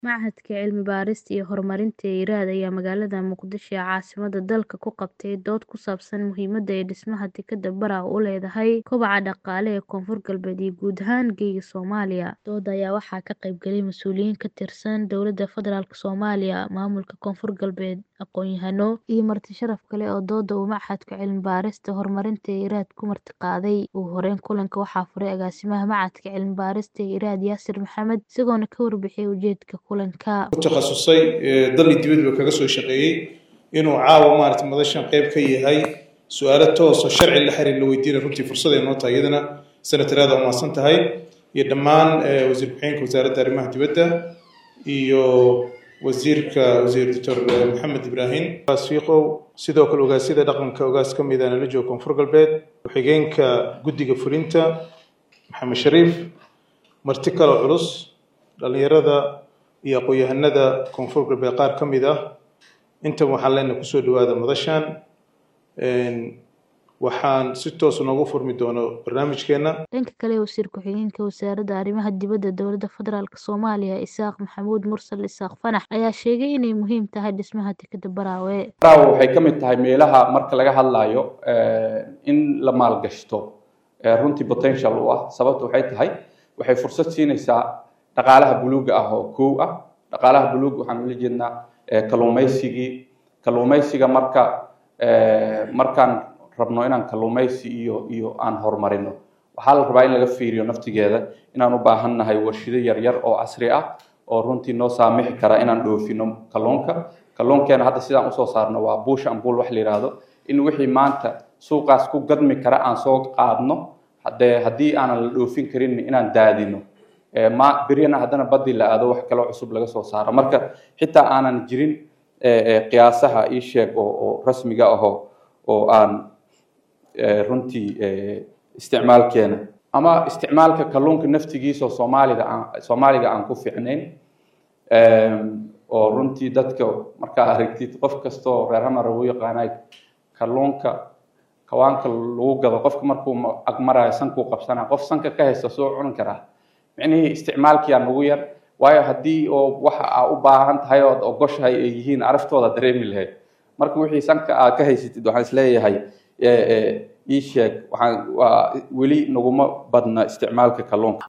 Machadka Cilmi-baarista iyo Horumarinta IRAD ayaa magaalada Muqdisho ee caasimadda dalka ku qabtay dood ku saabsan muhiimadda ay dhismaha dekedda Barrow u leedahay kobaca dhaqaale ee Koonfur Galbeed iyo guud ahaan Geeska Soomaaliya. Doodda ayaa waxaa ka qayb galay mas'uuliyiin ka tirsan Dowladda Federaalk Soomaaliya, Maamulka Koonfur Galbeed, aqoon-yahano, iyo marti sharaf kale oo doodda uu Machadka Cilmi-baarista iyo Horumarinta IRAD ku martiqaaday. Ugu horeyn, kulanka waxaa furay Agaasimaha Machadka Cilmi-baarista ee IRAD Yaasir Maxamed, isagoona ka warbixiyay ujeedka kulanka. ku takhasusay dal iyo dibadba kaga soo shaqeeyey inuu caawa maaragtay madashan qayb ka yahay su-aalo toos oo sharci la xiriir la weydiinaya runtii fursad ay noo tahay iyadana senataraada u mahadsan tahay iyo dhammaan wasiir ku-xigeenka wasaaradda arrimaha dibadda iyo wasiirka wasiir doctor maxamed ibraahim fiiqow sidoo kale ogaasyada dhaqanka ogaas ka mid ah nala jooga koonfur galbeed ku-xigeenka guddiga fulinta maxamed shariif marti kale culus dhalinyarada iyo aqoon-yahanada koonfur galbeed qaar ka mid ah intaba waxaan leenahay kusoo dhawaada madashan waxaan si toos noogu furmi doono barnaamijkeena dhanka kale wasiir ku-xigeenka wasaaradda arrimaha dibadda dowladda federaalk soomaaliya isaaq maxamuud mursal isaaq fanax ayaa sheegay inay muhiim tahay dhismaha dekedda baraawe baraawe waxay ka mid tahay meelaha marka laga hadlayo in la maalgashto runtii potential u ah sababta waxay tahay waxay fursad siinaysaa dhaqaalaha buluuga ah oo kow ah dhaqaalaha buluuga waxaan ula jeednaa kalluumaysigii kalluumaysiga marka markaan rabno inaan kalluumaysi iyo iyo aan horumarino waxaa la rabaa in laga fiiriyo naftigeeda inaan u baahan nahay warshido yaryar oo casri ah oo runtii noo saamixi kara inaan dhoofino kalluunka kalluunkeena hadda sidaan usoo saarno waa buush ambuul wax la yidhaahdo in wixii maanta suuqaas ku gadmi kara aan soo qaadno hadee haddii aanan la dhoofin karin inaan daadino ma beryana haddana badii la aado wax kaloo cusub laga soo saaro marka xitaa aanan jirin qiyaasaha ii sheeg oo rasmiga ahoo oo aan runtii isticmaalkeena ama isticmaalka kalluunka naftigiisa oo soomaalida aan soomaaliga aan ku fiicnayn oo runtii dadka markaa aragtid qof kastoo reer hamar ugu yaqaanay kalluunka kawaanka lagu gado qofka markuu agmarayo sankuu qabsanaa qof sanka ka haysta soo cuni karaa micnihii isticmaalkiyaa nagu yar waayo haddii oo waxa aa u baahan tahay ood ogoshahay ay yihiin araftooda dareemi lahayd marka wixii sanka aad ka haysatid waxaan isleeyahay ii sheeg waxaan waa weli naguma badna isticmaalka kalluunka